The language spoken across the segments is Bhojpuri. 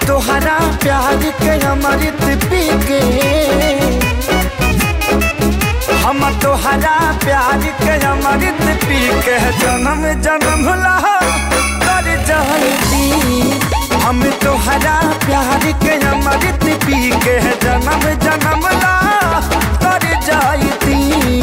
तोहरा प्यार के अमृत पी के हम तोहरा प्यार के अमृत पी के जन्म जन्म ला कर जाती हम तोहरा प्यार के अमृत पी के जन्म जन्म ला कर जाती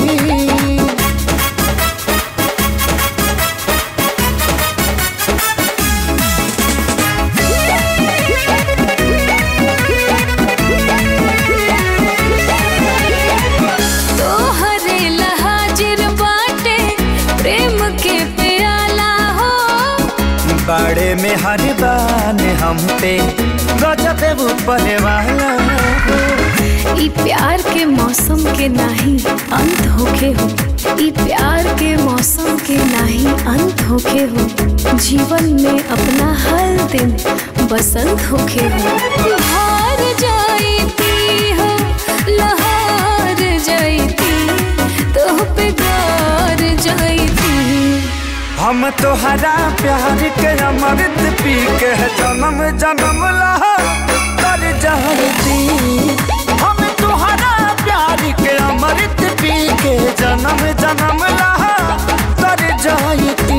तोहरे लहाजिर बाटे प्रेम के प्याला हो बड़े में हर बान हम पे गजब ऊपर वाला ई प्यार के मौसम के नाही अंत होखे हो ई प्यार के मौसम के नाही अंत होखे हो जीवन में अपना हर दिन बसंत होखे हो हार जाईती हो लहार जाईती तो पे गार जाईती हम तोहरा प्यार के अमृत पी के जन्म जन्म ला कर जाती हम तोहरा प्यार के अमृत पी के जन्म जन्म ला कर जाती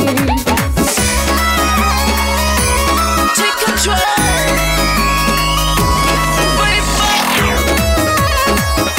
Take control. Way back.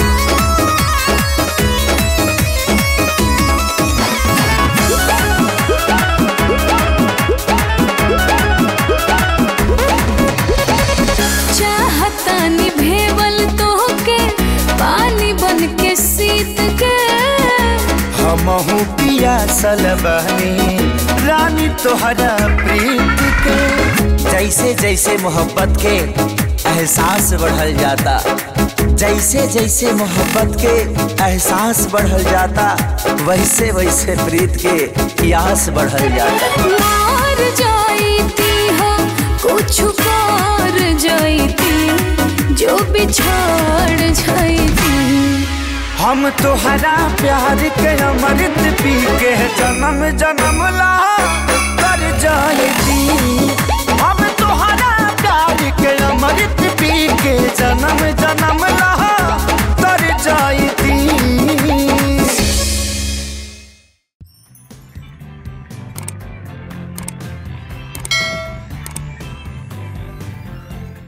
चाहता निभेवल तोहके पानी बन के सीत के हमहू पिया सलबनी रानी तोहरा प्रीत के जैसे जैसे मोहब्बत के एहसास बढ़ल जाता जैसे जैसे मोहब्बत के एहसास बढ़ल जाता वैसे वैसे प्रीत के यास बढ़ल जाता मार जाईती हो कुछ कर जाईती जो बिछाड़ जाईती हम तोहरा प्यार के अमृत पी के जन्म जन्म ला कर जाती